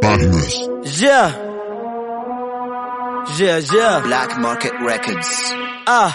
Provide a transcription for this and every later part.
Badness. Yeah. Yeah, yeah. Black Market Records. Ah.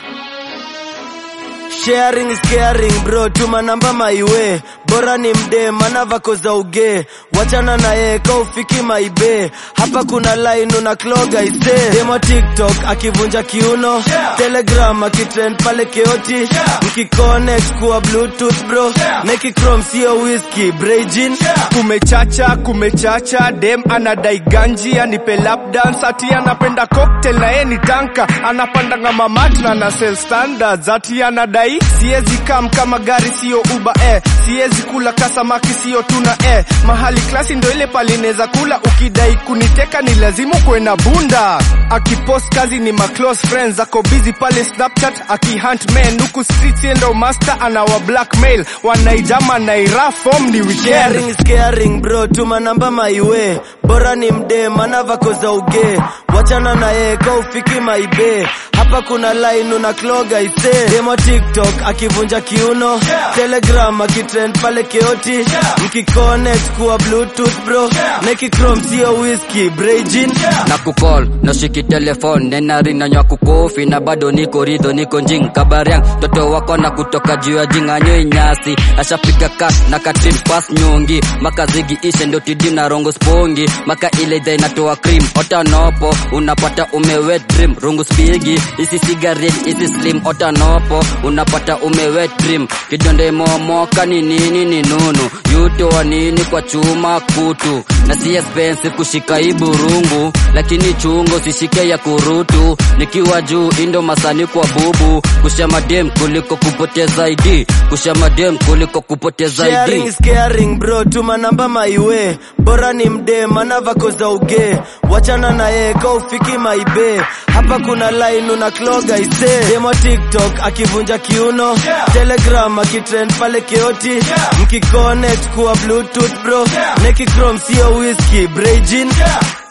Sharing is caring bro, tuma namba maiwe bora ni mde mana vako za uge wachana na ye ka ufiki maibe hapa kuna line una kloga ise demo tiktok akivunja kiuno telegram akitrend pale keoti mkiconnect kuwa bluetooth bro nekicrom sio whisky brejin kumechacha kumechacha dem anadai ganji anipe lap dance ati anapenda cocktail na yeye ni tanka anapandanga mamat na na sell standards ati anadai siezi kam kama gari sio uba eh siezi kula kasamaki sio tuna eh mahali klasi ndo ile palineza kula ukidai kuniteka ni lazimu kwe na bunda akipost kazi ni ma close friends ako busy pale snapchat akihunt men huku streets yeye ndo master anawa blackmail wanaijama naira form ni weekend Caring is caring bro, tuma namba maiwe bora ni mde mana vako za uge wachana na ye ka ufiki maibe hapa kuna line una kloga ise demo tiktok akivunja kiuno telegram akitrend pale keoti mkiconnect kuwa bluetooth bro nekicrom sio whisky brejin na kukol nashiki telefon nenarinyanywa kukofi na bado niko ridho niko njing kabariang toto wako na kutoka juu ya jinganyoi nyasi ashapiga kas na katrin pas nyungi maka zigi ishe ndo tidi na rongo spongi maka ile idha inatoa cream otanopo unapata umewet dream rungu spigi isi sigaret isi slim otanopo unapata umewet dream kidonde momoka ni nini ni nunu yutoa nini kwa chuma kutu na si expensive kushika hii burungu lakini chungo sishike ya kurutu nikiwa juu indo masani kwa bubu kushama dem kuliko kupoteza id kushama dem kuliko kupoteza Sharing id is caring bro, tuma namba maiwe bora ni mde mana vako za uge wachana na ye ka ufiki maibe hapa kuna line una kloga ise demo tiktok akivunja kiuno telegram akitrend pale keoti mkiconnect kuwa bluetooth bro nekicrom sio whisky brejin